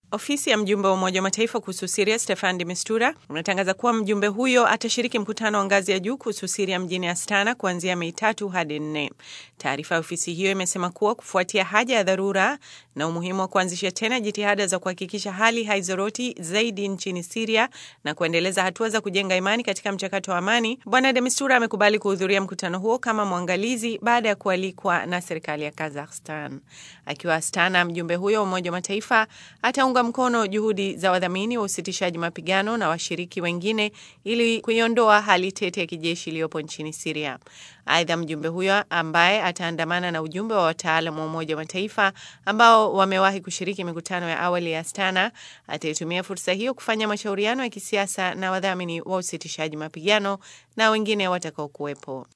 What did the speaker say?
Ofisi ya mjumbe wa Umoja wa Mataifa kuhusu Siria Stefan de Mistura unatangaza kuwa mjumbe huyo atashiriki mkutano wa ngazi ya juu kuhusu Siria mjini Astana kuanzia Mei tatu hadi nne. Taarifa ya ofisi hiyo imesema kuwa kufuatia haja ya dharura na umuhimu wa kuanzisha tena jitihada za kuhakikisha hali haizoroti zaidi nchini Siria na kuendeleza hatua za kujenga imani katika mchakato wa amani, Bwana de Mistura amekubali kuhudhuria mkutano huo kama mwangalizi baada ya kualikwa na serikali ya Kazakhstan. Akiwa Astana, mjumbe huyo wa Umoja wa Mataifa ataunga mkono juhudi za wadhamini wa usitishaji mapigano na washiriki wengine ili kuiondoa hali tete ya kijeshi iliyopo nchini Siria. Aidha, mjumbe huyo ambaye ataandamana na ujumbe wa wataalam wa Umoja wa Mataifa ambao wamewahi kushiriki mikutano ya awali ya Astana ataitumia fursa hiyo kufanya mashauriano ya kisiasa na wadhamini wa usitishaji mapigano na wengine watakaokuwepo.